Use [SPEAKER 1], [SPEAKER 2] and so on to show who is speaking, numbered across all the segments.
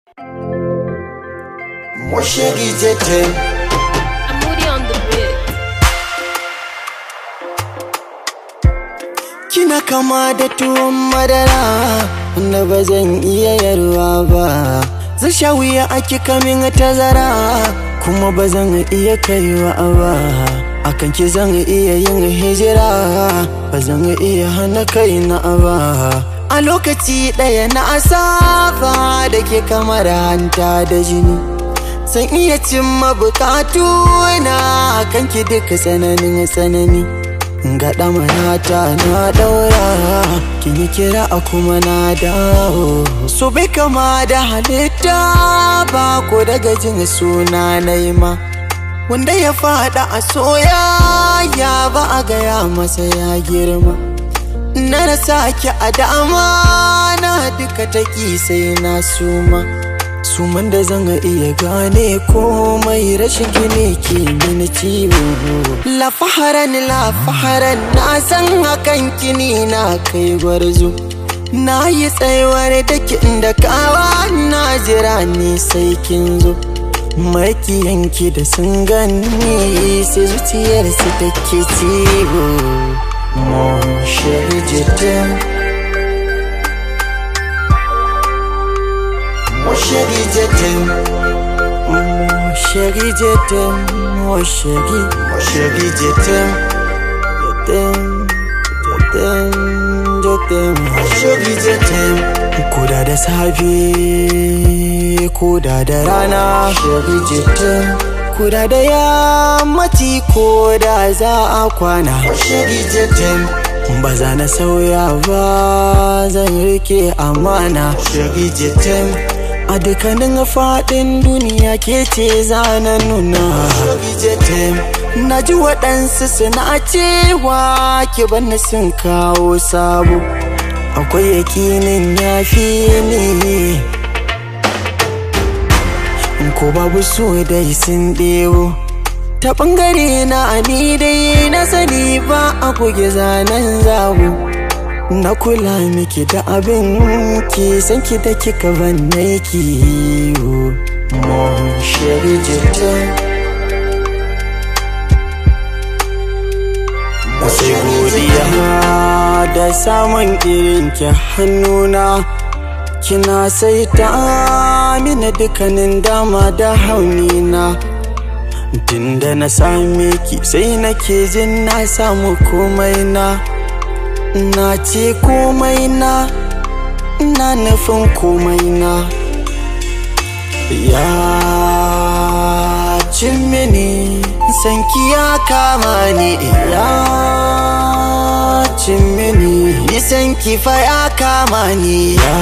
[SPEAKER 1] Moshegi jete
[SPEAKER 2] I'm moody on the beat.
[SPEAKER 1] Kina kama da tuwon madara Wanda ba zan iya yarwa ba Zan sha wuya ake kamin tazara Kuma ba zan iya kaiwa ba Akan ki zan iya yin hijira Ba zan iya hana kaina ba A lokaci ɗaya na asaba da ke kamar hanta da jini San iya cimma bukatu na kanki duka tsananin tsanani ga ɗamanata na ɗaura kin yi kira a kuma na dawo so bai kama da halitta ba ko daga jin suna na ma wanda ya faɗa a soyayya ba a gaya masa ya girma na rasa ki a dama na duka taki sai na suma suman da zan iya gane komai rashin gine ke mini ciwo la faharan la faharan na san hakan kini na kai gwarzo na yi tsayuwar da da kawa na jira ni sai kin zo makiyanki da sun gani sai zuciyar su take ciwo mon chéri je t'aime Mon chéri, je t'aime. Mon chéri, je t'aime. Mon chéri, mon chéri, je t'aime. Je t'aime, je t'aime, je t'aime. Mon chéri, je t'aime. Koda da safe, koda da rana, chéri, je t'aime. Koda da yammaci, koda za a kwana, chéri, je t'aime. Ba za na sauya ba zan rike amana, chéri, je t'aime. a dukkanin faɗin duniya ke ce zana nuna na ji waɗansu suna cewa ki bani sun kawo sabo akwai yakinin ya fi ni ko babu so dai sun ɗewo ta ɓangare na ni dai na sani ba a kuge zanen zabo na kula miki da abin ki san ki da kika banne ki mon chéri je t'aime sai godiya da samun irin ki hannuna kina sai ta mini dukkanin dama da haunina tunda na same ki sai nake jin na samu komai na na ce komai na na nufin komai na ya cin mini sanki ya kama ni ya cin mini nisan kifa ya kama ni ya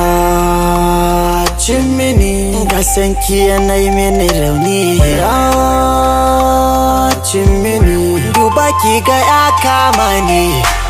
[SPEAKER 1] cin mini ga sanki yanayi mini rauni ya cin mini duba ki ga ya kama ni